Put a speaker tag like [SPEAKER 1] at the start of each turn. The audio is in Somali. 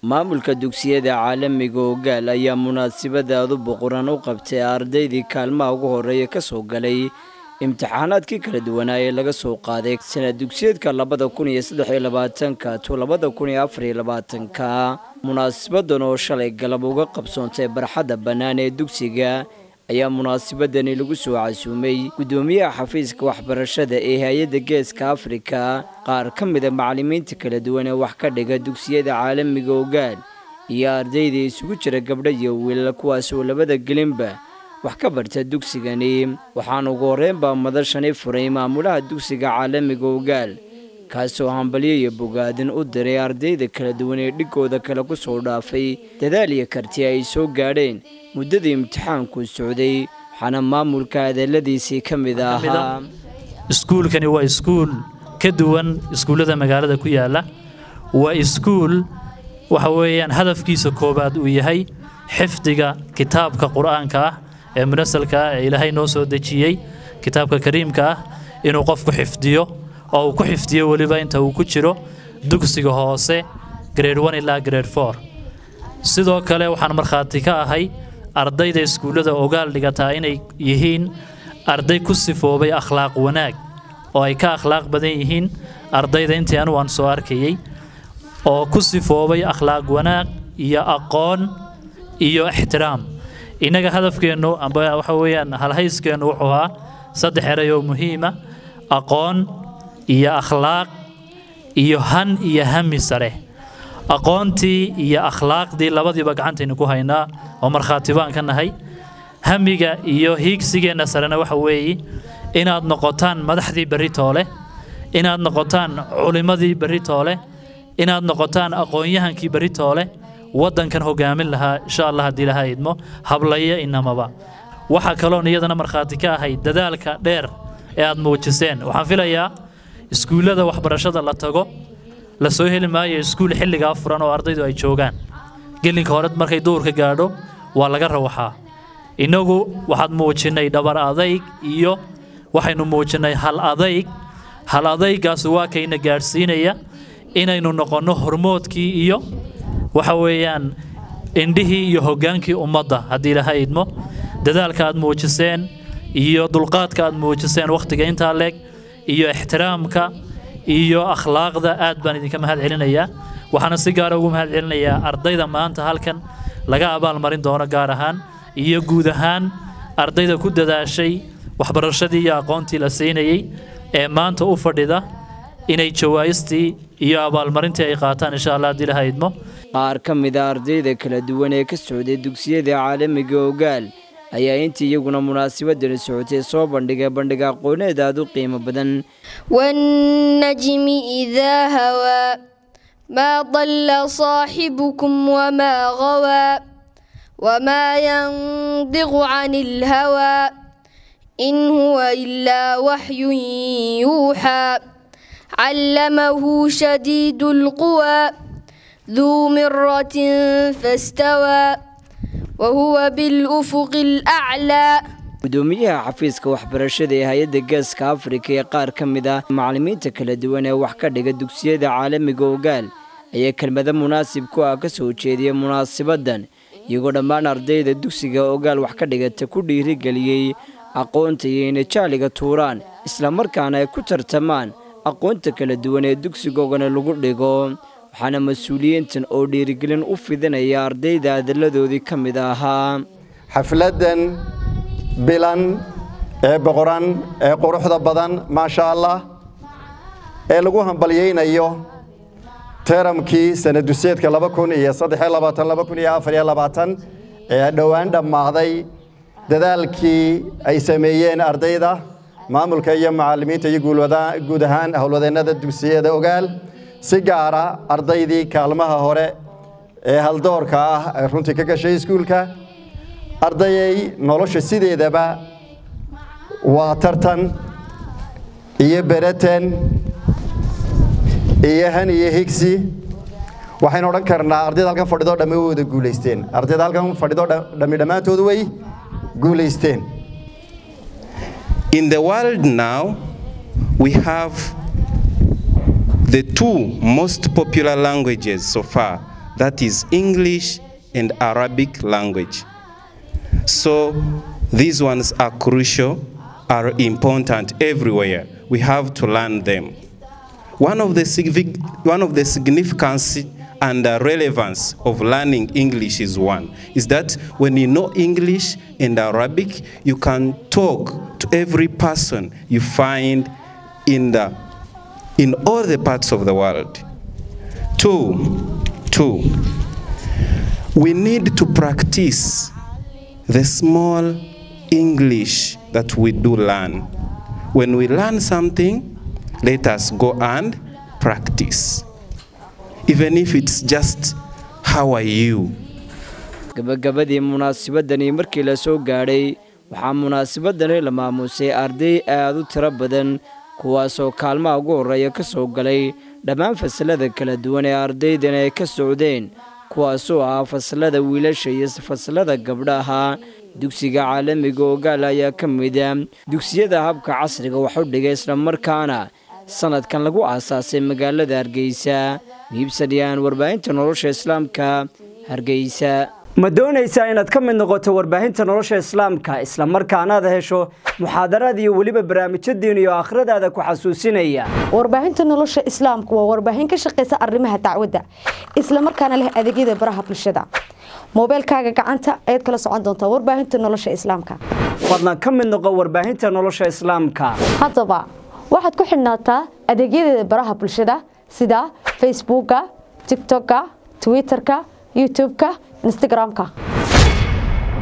[SPEAKER 1] maamulka dugsiyada caalamiga ogaal ayaa munaasabadaadu boqoran u qabtay ardaydii kaalmaha ugu horreeya ka soo galay imtixaanaadkii kala duwanaa ee laga soo qaaday sanad dugsiyeedka labada kun iyo saddex iyo labaatanka to labada kun iyo afar iyo labaatanka munaasabadan oo shalay galab uga qabsoontay barxadda bannaan ee dugsiga ayaa munaasabadani lagu soo casuumay guddoomiyaha xafiiska waxbarashada ee hay-adda geeska afrika qaar ka mida macallimiinta kala duwan ee wax ka dhiga dugsiyada caalamiga ogaal iyo ardayda isugu jira gabdho iyo wiilal kuwaas oo labada gelinba wax ka barta dugsigani waxaana ugu horreynbaa madashani furay maamulaha dugsiga caalamiga ogaal kaasoo hambalyo iyo bogaadin u diray ardayda kala duwan ee dhigooda kale ku soo dhaafay dadaal iyo karti ay soo gaadheen muddadii imtixaanku socday waxaana maamulka hadalladiisii ka mid ahaa
[SPEAKER 2] iskuulkani waa iskuul ka duwan iskuullada magaalada ku yaalla waa iskuul waxa weeyaan hadafkiisa koowaad uu yahay xifdiga kitaabka qur'aanka ah ee munasalka ah ee ilaahay noo soo dejiyey kitaabka kariimka ah inuu qofku xifdiyo oo uu ku xifdiyo weliba inta uu ku jiro dugsiga hoose grade one ilaa grade four sidoo kale waxaan markhaati ka ahay ardayda iskuullada ogaal dhigataa inay yihiin arday ku sifoobay akhlaaq wanaag oo ay ka akhlaaq badan yihiin ardayda intii anu aan soo arkayey oo ku sifoobay akhlaaq wanaag iyo aqoon iyo ixtiraam innaga hadafkeennu amba waxa weeyaan halhayskeennu wuxuu ahaa saddex eray oo muhiima aqoon iyo akhlaaq iyo han iyo hami sare aqoontii iyo akhlaaqdii labadiiba gacantaynu ku haynaa oo markhaati baan ka nahay hamiga iyo hiigsigeenna sarena waxa weeye inaad noqotaan madaxdii berri toole inaad noqotaan culimmadii berri toole inaad noqotaan aqoon-yahankii berri toole waddankan hogaamin lahaa insha allah haddii lahaa idmo hablaya inamaba waxaa kaloon iyadana markhaati ka ahay dadaalka dheer ee aad muujiseen waxaan filayaa iskuullada waxbarashada la tago la soo heli maayo iskuul xilligaa furan oo ardaydu ay joogaan gelinka hore markay duurka gaadho waa laga rawaxaa innagu waxaad muujinnay dhabar adayg iyo waxaynu muujinnay hal adayg hal adaygaasu waa kayna gaadhsiinaya inaynu noqonno hormoodkii iyo waxa weeyaan indhihii iyo hoggaankii ummadda haddii ilaha idmo dadaalka aad muujiseen iyo dulqaadka aad muujiseen wakhtiga intaa leeg iyo ixtiraamka iyo akhlaaqda aad baan idinka mahad celinayaa waxaana si gaara ugu mahad celinayaa ardayda maanta halkan laga abaalmarin doono gaar ahaan iyo guud ahaan ardayda ku dadaashay waxbarashadii iyo aqoontii la siinayey ee maanta u fadhida inay jawaa'istii iyo abaalmarintii ay qaataan insha allah haddii laha idmo
[SPEAKER 1] qaar ka mida ardayda kala duwan ee ka socday dugsiyada caalamiga ogaal ayaa intii iyaguna munaasabadani socotay soo bandhigay bandhig aqooneed aad u qiimo badan
[SPEAKER 3] والنجم إذا هوى ما ضل صاحبكم وما غوى وما ينطق عن الهوى إن هو إلا وحي يوحى علمه شديد القوى ذو مرة فاستوى وهو بالأفق الأعلى
[SPEAKER 1] gudoomiyaha xafiiska waxbarashada ee hay-adda geeska afrika ee qaar ka mid ah macallimiinta kala duwan ee wax ka dhiga dugsiyada caalamiga ogaal ayaa kelmado munaasib ku ah ka soo jeediyay munaasabaddan iyagoo dhammaan ardayda dugsiga ogaal wax ka dhigata ku dhiirigeliyey aqoonta iyo inay jacliga tuuraan islamarkaana ay ku tartamaan aqoonta kala duwan ee dugsigoogana lagu dhigo waxaana mas-uuliyiintan oo dhiirigelin u fidinaya ardayda adalladoodii ka mid ahaa
[SPEAKER 4] xafladdan bilan ee boqoran ee quruxda badan maasha allah ee lagu hambalyaynayo teramkii sanaduseedka laba kun iyo saddexiyo labaatan laba kun iyo afariyo labaatan ee dhowaan dhammaaday dadaalkii ay sameeyeen ardayda maamulka iyo macallimiinta iyo guud ahaan howlwadeennada dugsiyada ogaal si gaara ardaydii kaalmaha hore ee haldoorka ah ee runtii ka gashay iskuulka ardayay nolosha sideedaba waa tartan iyo bereten iyo han iyo higsi waxaynu odhan karnaa ardayda halkan fadhidoo dhammi way wada guulaysteen ardayda halkan fadhidoo dhammi dhammaantood way guulaysteen
[SPEAKER 5] In the world now, we have the two most popular languages so far that is English and Arabic language. So these ones are crucial, are important everywhere. We have to learn them. One of the, signific- one of the significance and uh, relevance of learning English is one, is that when you know English and Arabic, you can talk to every person you find in, the, in all the parts of the world. Two, two, we need to practice the small English that we do learn. When we learn something, let us go and practice. Even if it's just, how are you?
[SPEAKER 1] gabagabadii munaasabadani markii la soo gaadhay waxaa munaasabadani la maamuusay arday aad u tiro badan kuwaasoo kaalmaha ugu horreeya ka soo galay dhammaan fasalada kala duwan ee ardaydan ay ka socdeen kuwaasoo ahaa fasalada wiilasha iyo fasalada gabdhaha dugsiga caalamiga ogaal ayaa ka mid a dugsiyada habka casriga wax u dhigay islamarkaana sanadkan lagu aasaasay magaalada hargeysa miibsanayaan warbaahinta nolosha islaamka hargeysa ma doonaysaa inaad ka mid noqoto warbaahinta nolosha islaamka islamarkaanaad hesho muxaadaraad iyo weliba barnaamijyo diin iyo aakhiradaada ku xasuusinaya
[SPEAKER 6] warbaahinta nolosha islaamku waa warbaahin ka shaqaysa arrimaha dacwadda islamarkaana leh adeegyada baraha bulshada moobeelkaaga gacanta ayaad kala socon doontaa warbaahinta nolosha islaamka
[SPEAKER 1] fadlan ka mid noqo warbaahinta nolosha islaamka
[SPEAKER 6] haddaba waxaad ku xidhnaataa adeegyadeeda baraha bulshada sida facebooka tiktoka twitterka youtubeka instagramka